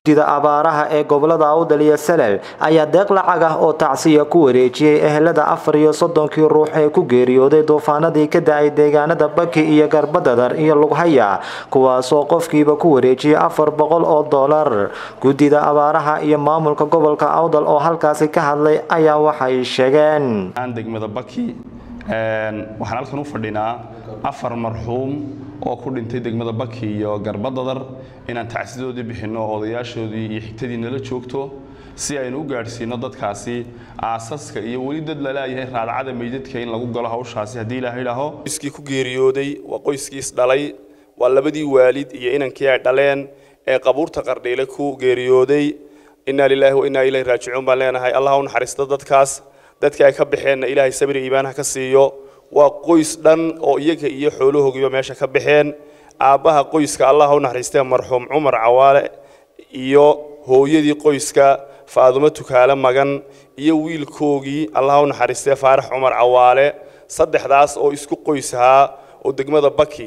sida abaaraha ee gobolada awdal iyo salel ayaa deeq lacag ah oo tacsiya ku wareejiyey ehelada afar iyo soddonkii ruux ee ku geeriyooday duufaanadii ka da-ay deegaanada baki iyo garbadadar iyo lughaya kuwaasoo qofkiiba ku wareejiyay afar boqol oo doolar guddida abaaraha iyo maamulka gobolka awdal oo halkaasi ka hadlay ayaa waxay sheegeen degmada baki waxaan halkan u fadhinaa afar marxuum oo ku dhintay degmada baki iyo garbadadar inaan tacsidoodii bixinno odayaashoodii iyo xigtadii nala joogto si aynu u gaadhsiino dadkaasi aasaska iyo weli dad lalaayahay raadcada meydadka in lagu galo hawshaasi haddii ilaaha idhaaho qoyskii ku geeriyooday waa qoyskiis dhalay waa labadii waalid iyo inankii ay dhaleen ee qabuurta qardhiile ku geeriyooday innaa lilaahi wa innaa ilayhi raajicuun baan leenahay allah u naxariisto dadkaas dadkii ay ka baxeenna ilaahay sabri iimaan ha ka siiyo waa qoys dhan oo iyaga iyo xoolahoogiiba meesha ka baxeen aabbaha qoyska allah u naxariistee marxuum cumar cawaale iyo hooyadii qoyska faadumo tukaale magan iyo wiilkoogii allah u naxariistee faarax cumar cawaale saddexdaas oo isku qoys ahaa oo degmada baki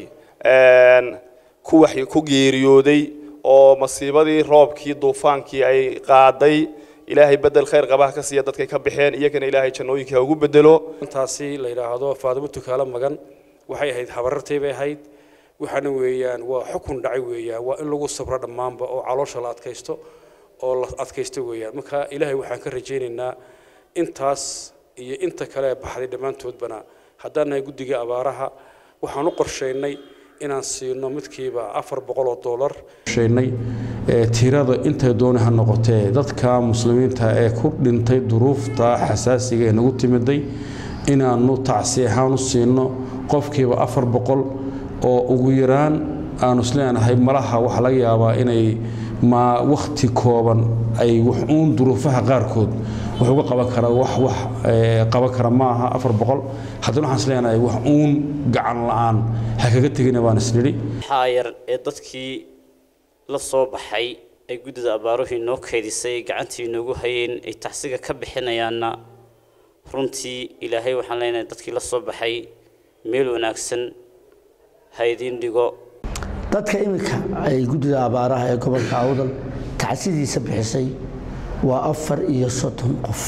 ku geeriyooday oo masiibadii roobkii duufaankii ay qaaday ilaahay bedel khayr qabaha ka siiya dadkay ka baxeen iyagana ilaahay jannooyinka ha ugu bedelo intaasi la yidhaahdo faadumo tukaale magan waxay ahayd habarartay bay ahayd waxaana weeyaan waa xukun dhacay weeyaan waa in lagu sabro dhammaanba oo caloosha la adkaysto oo la adkaysto weeyaan marka ilaahay waxaan ka rajaynaynaa intaas iyo inta kale baxday dhammaantoodbana haddaan nahay guddiga abaaraha waxaan u qorshaynay inaan siino midkiiba afar boqol oo doolar sheegnay tirada intay dooni ha noqotee dadka muslimiinta ee ku dhintay duruufta xasaasiga ee nagu timiday inaannu tacsi ahaan u siino qofkiiba afar boqol oo ugu yaraan aanu isleenahay malaha waxaa laga yaabaa inay ma wakhti kooban ay wax uun duruufaha qaarkood wax uga qaban kara wax wax qaban kara ma aha afar boqol haddana waxaan isleenahay wax uun gacan la-aan ha kaga tegina baan isnidhi xaayar ee dadkii la soo baxay ay guddida abaaruhii noo keydisay gacantii inoogu hayeen ay tacsiga ka bixinayaanna runtii ilaahay waxaan leenahay dadkii la soo baxay meel wanaagsan ha idiin dhigo dadka iminka ay guddida abaaraha ee gobolka awdal tacsidiisa bixisay waa afar iyo soddon qof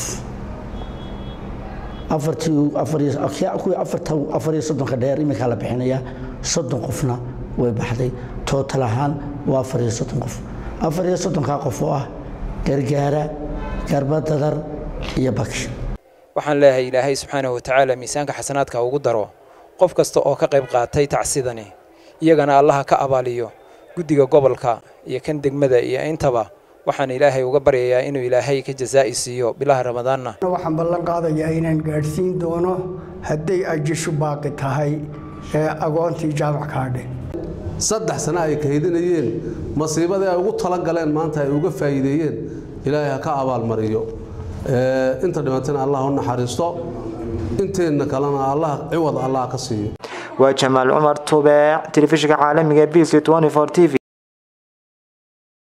kuwii afar iyo soddonka dheer iminkaa la bixinaya soddon qofna way baxday tootal ahaan waa afar iyo soddon qof afar iyo soddonkaa qof oo ah gargaara garbadadar iyo baki waxaan leeyahay ilaahay subxaanahu watacaala miisaanka xasanaadka ugu daro qof kasta oo ka qayb qaatay tacsidani iyagana allaha ka abaaliyo guddiga gobolka iyo kan degmada iyo intaba waxaan ilaahay uga baryayaa inuu ilaahay ka jazaa'i siiyo bilaha ramadaanna waxaan ballan qaadayaa inaan gaadhsiin doono hadday ajishu baaqi tahay ee agoontii jaamac kaadhe saddex sano ay kaydinayeen masiibadii ay ugu talagaleen maanta ay uga faa'iideeyeen ilaahay ha ka abaalmariyo inta dhimatana allah u naxariisto inteenna kalena allah ciwad allah ka siiyo waa jamaal cumar tubeec telefishinka caalamiga b c t v